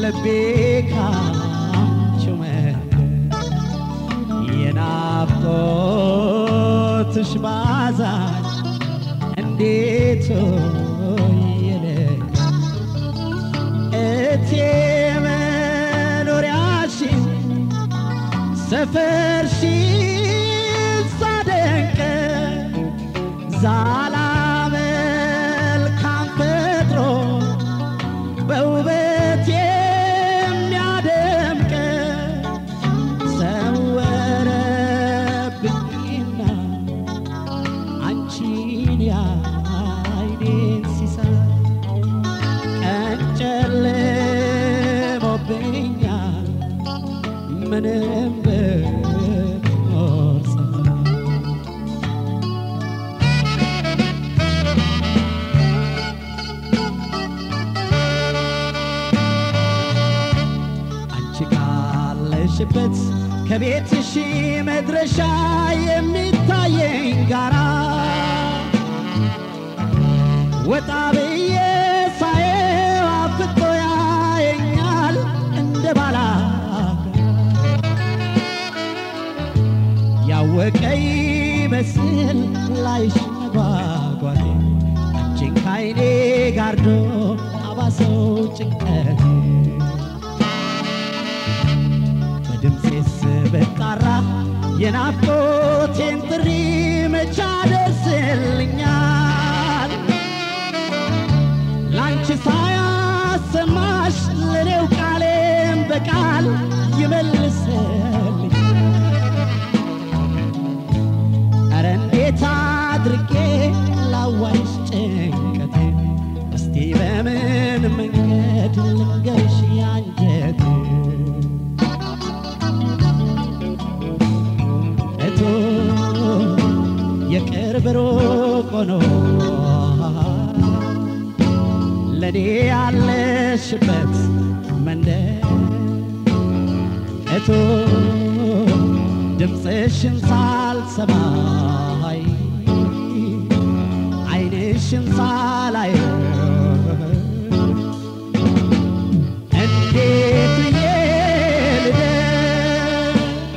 ልቤ ካንቺው መንገድ የናፍቆትሽ ባዛኝ እንዴት ይለኝ እቴ መኖሪያሽን ሰፈርሽን ሳደንቅ ዛላ መልካም ፈጥሮ በውበት የሚያደምቅ ሰወረብኝና አንቺን የዓይኔን ሲሳይ ቀን ጨልሞብኛል ምንም ብኖር ፀሐይ አንቺ ካለሽበት ከቤትሽ መድረሻ የሚታየኝ ጋራ ወጣ ብዬ ሳየው አፍጦ ያየኛል እንደ ባላ ያወቀ ይመስል ላይሽ መጓጓቴ አንቺን ካይኔ ጋርዶ አባሰው ጭንቀቴ በድምፄስ ብጣራ የናፍቆቴን ጥሪ መቻ ደርስልኛል ላንቺ ሳያሰማሽ ለኔው ቃሌም በቃል ይመልስልኝ ኧረ እንዴት አድርጌ ላዋይሽ ጭንቀቴ እስቲ በምን መንገድ ልንገርሽ ያንጀቴ እቶ የቅርብ ሩቅ ሆኖ ለኔ ያለሽበት መንደር እቶ ድምፅሽን ሳልሰማይ ዓይንሽን ሳላይ እንዴት ብዬ ልደር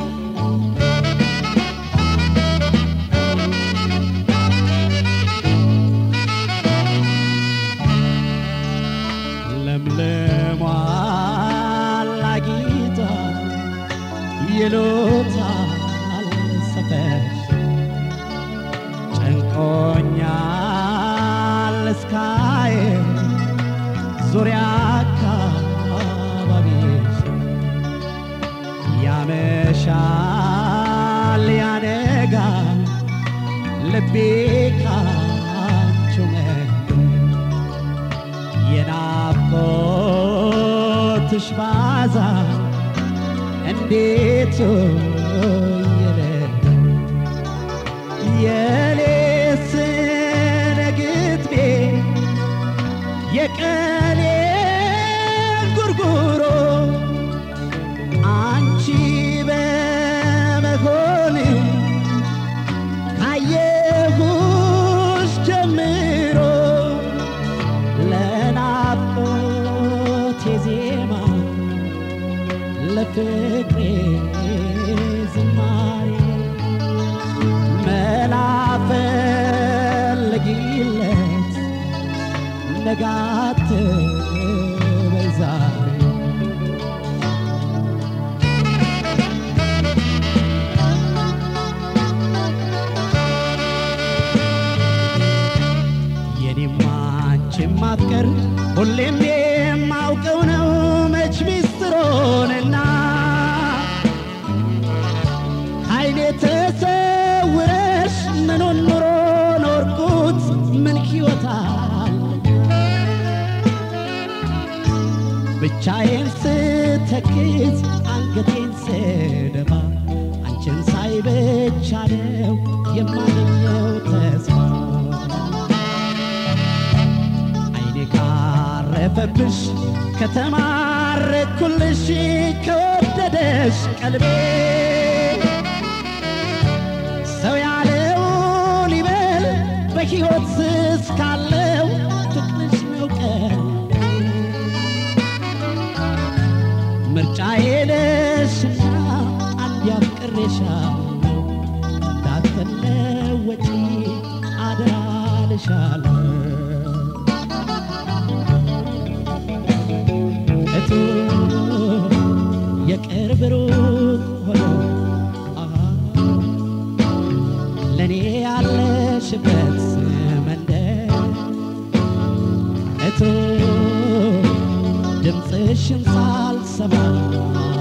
ለምለሟል አጊጧል ይሉታል ሰፈርሽ ጨንቆኛል እስካየ ዙሪያ አካባቢሽ ያመሻል ያነጋል ልቤ ካንቺው መንገድ የናፍቆትሽ ባዛ እንዴት ይለኝ የሌት ነግትቤ የቀኔ ጉርጉሮ አንቺ በመሆን ካየሁሽ ጀምሮ ለናፍቆቴ ዜማ ለፍቅሬ ዝማሬ መላ ፈልጊለት ነጋት በዛሬ የኔማ አንቺን ማፍቀር ሁሌም የማውቀው ነው መች ሚስጥሮንና አይኔ ተሰውረሽ ምኑን ኑሮ ኖርኩት ምን ሕይወታል ብቻዬን ስተክዝ አንገቴን ስደፋ አንቺን ሳይ ብቻ ነው የማገኘው ተስፋ አይኔ ካረፈብሽ ከተማረኩልሽ ከወደደሽ ቀልቤ ሰው ያለውን ይበል በሕይወት እስካለው ፍቅርሽ ነው ቀን ድምፅሽን ሳልሰማ